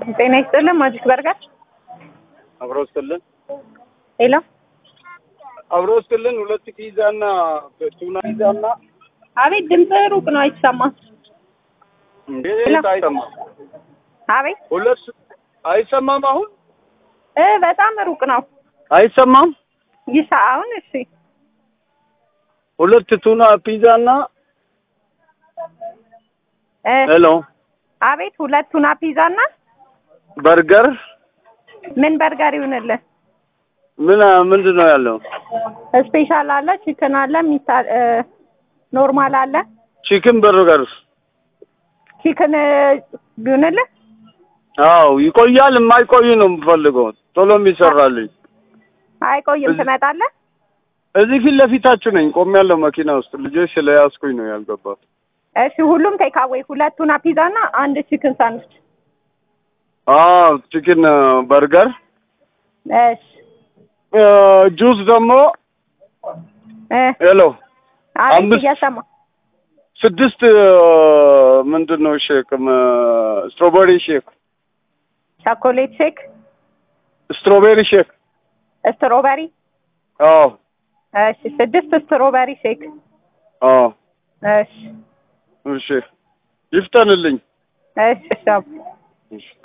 ጤና ይስጥልን ማጂክ በርገር አብሮ ስጥልን ሄሎ አብሮ ስጥልን ሁለት ፒዛ እና ቱና ፒዛ እና አቤት ድምፅ ሩቅ ነው አይሰማም እንዴት አይሰማም? አቤት ሁለት አይሰማም። አሁን እ በጣም ሩቅ ነው አይሰማም። ይሳ አሁን እሺ ሁለት ቱና ፒዛ እና እ ሄሎ አቤት ሁለት ቱና ፒዛ እና በርገር ምን በርገር ይሁንልህ ምን ምንድን ነው ያለው? ስፔሻል አለ ቺክን አለ ሚታ እ ኖርማል አለ ቺክን በርገር ቺክን ቢሆንልህ አዎ ይቆያል። የማይቆይ ነው የምፈልገው ቶሎ የሚሰራልኝ። አይቆይም እዚህ- ትመጣለህ እዚህ ፊት ለፊታችሁ ነኝ ቆሜያለሁ መኪና ውስጥ ልጆች ስለያዝኩኝ ነው ያልገባት። እሺ ሁሉም ቴካዌይ ሁለት ቱና ፒዛ እና አንድ ቺክን ሳንድዊች አዎ ቺክን በርገር እሺ እ ጁስ ደግሞ እ ሄሎ አቤት አምስት- እያሰማ ስድስት ምንድን ነው ሼክ ስትሮቤሪ ሼክ ቸኮሌት ሼክ ስትሮቤሪ ሼክ ስትሮበሪ አዎ እሺ ስድስት ስትሮበሪ ሼክ አዎ እሺ እሺ ይፍጠንልኝ እሺ እሺ አቡ። እሺ